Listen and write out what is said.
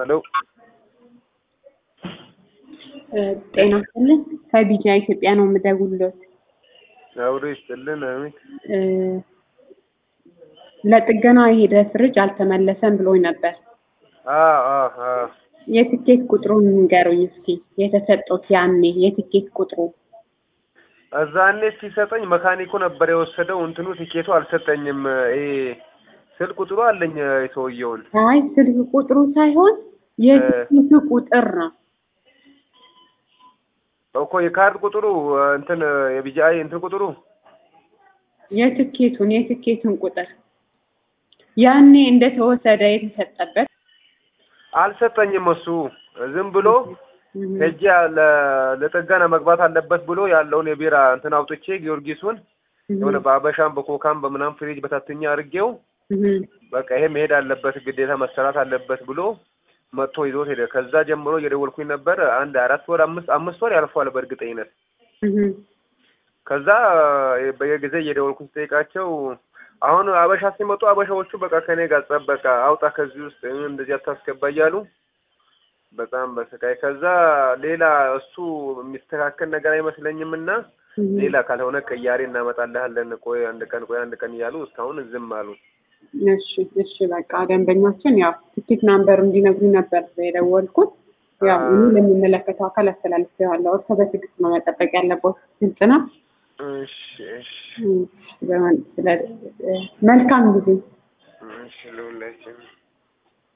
ሄሎ ጤና ይስጥልኝ ከቢጃ ኢትዮጵያ ነው የምደውልሎት። አውሬ ይስጥልን። አሜን። እ ለጥገና የሄደ ፍሪጅ አልተመለሰም ብሎኝ ነበር። አዎ አዎ አዎ የትኬት ቁጥሩን ንገሩኝ እስኪ የተሰጠው ያኔ የትኬት ቁጥሩ እዛኔ ሲሰጠኝ መካኒኩ ነበር የወሰደው። እንትኑ ቲኬቱ አልሰጠኝም። ይሄ ስልክ ቁጥሩ አለኝ የሰውየውን። አይ ስልክ ቁጥሩ ሳይሆን የትኬቱ ቁጥር ነው። እኮ የካርድ ቁጥሩ እንትን የቢጂአይ እንትን ቁጥሩ የትኬቱን የትኬቱን ቁጥር ያኔ እንደተወሰደ የተሰጠበት አልሰጠኝም። እሱ ዝም ብሎ ሄጄ ለ- ለጥገና መግባት አለበት ብሎ ያለውን የቢራ እንትን አውጥቼ ጊዮርጊሱን የሆነ በአበሻም በኮካም በምናም ፍሪጅ በታትኛ አድርጌው በቃ ይሄ መሄድ አለበት ግዴታ መሰራት አለበት ብሎ መጥቶ ይዞት ሄደ። ከዛ ጀምሮ እየደወልኩኝ ነበር። አንድ አራት ወር አምስት አምስት ወር ያልፏል በእርግጠኝነት። ከዛ በየጊዜ እየደወልኩኝ ስጠይቃቸው አሁን አበሻ ሲመጡ አበሻዎቹ በቃ ከኔ ጋር ጸብ በቃ አውጣ ከዚህ ውስጥ እንደዚህ አታስገባ እያሉ በጣም በስቃይ ከዛ ሌላ እሱ የሚስተካከል ነገር አይመስለኝም እና ሌላ ካልሆነ ቅያሬ እናመጣልሃለን ቆይ አንድ ቀን ቆይ አንድ ቀን እያሉ እስካሁን ዝም አሉ። እሺ እሺ በቃ ደንበኛችን ያው ትኬት ናምበር እንዲነግሩኝ ነበር የደወልኩት። ያው እኔ ለሚመለከተው አካል አስተላልፌዋለሁ። እርሶ በትዕግስት ነው መጠበቅ ያለበት። ግልጽ ነው። እሺ እሺ እም፣ ስለ- መልካም ጊዜ እሺ ለሁላችንም